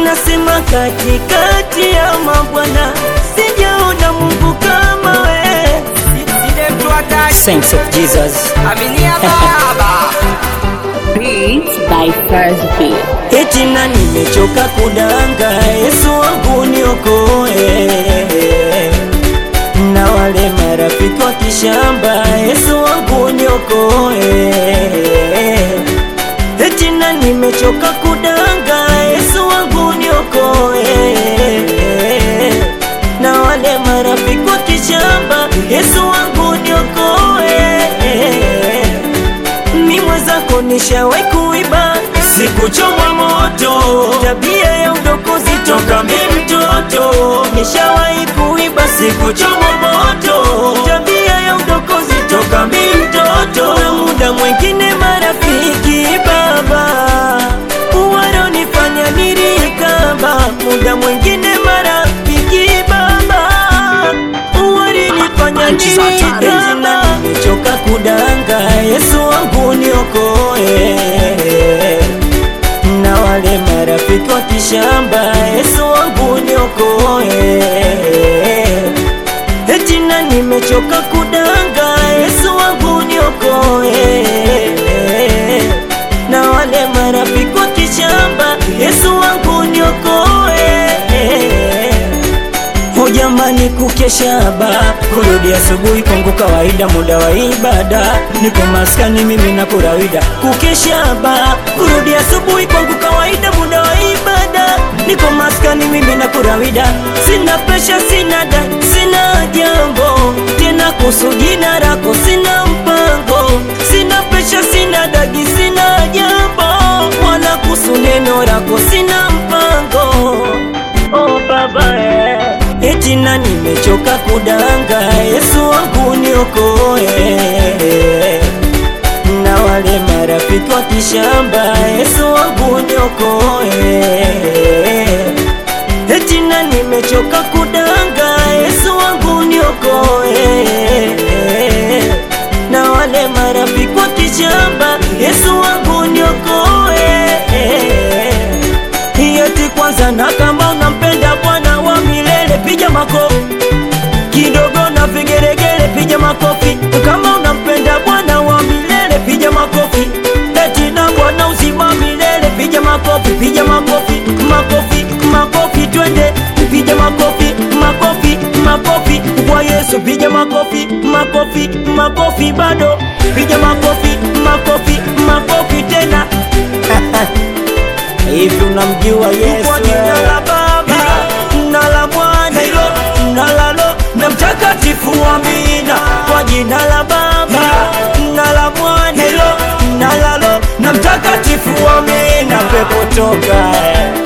Nasema katikati ya mabwana sijaona Mungu kama we. Saints of Jesus. Aminia baba Beats by First Beat. Eti na nimechoka kudanga, Yesu wangu niokoe. Na wale marafiki wa kishamba, Yesu wangu niokoe. Eti na nimechoka kudanga, Yesu wangu niokoe. Na wale marafiki wa kishamba, Yesu wangu niokoe mi mwenzako nishawahi kuiba sikuchomwa moto tabia ya udokozi toka mi mtoto nishawahi kuiba sikuchomwa moto tabia ya udokozi toka mi mtoto na muda mwingine marafiki baba wanonifanya nirikaba muda mwingine marafiki baba walinifanya nirikaba nimechoka kudanga Yesu wangu niokoe na wale marafiki wa kishamba Yesu wangu niokoe eti na nimechoka kudanga Yesu wangu niokoe na wale marafiki wa kishamba Yesu wangu niokoe Ho jamani, kukesha ba kurudi asubuhi kwangu kawaida, muda wa ibada, niko maskani mimi na kurawida. Kukesha ba kurudi asubuhi kwangu kawaida, muda wa ibada, niko maskani mimi na kurawida. Sina presha, sina da, sina jambo tena kuhusu jina lako, sina mpango, sina presha, sina dagi, sina jambo wala kuhusu neno lako, sina mpango oh baba eh. Eti na nimechoka kudanga, Yesu wangu niokoe. Na wale marafiki wa kishamba, Yesu wangu niokoe. Eti na nimechoka kudanga, Yesu wangu niokoe. Na wale marafiki wa kishamba, Yesu wangu niokoe. Eti kwanza na kama unampenda Bwana wa milele piga makofi kidogo na vigeregere piga makofi kama unampenda Bwana wa milele piga makofi eti na Bwana uzima milele piga makofi piga makofi makofi makofi twende piga makofi makofi makofi kwa Yesu piga makofi makofi makofi bado piga makofi makofi makofi tena hivi unamjua Yesu kwa jina la Baba na la Mwana na la Roho na Mtakatifu, amina. Kwa jina la Baba na la Mwana na la Roho na Mtakatifu, amina. Pepo toka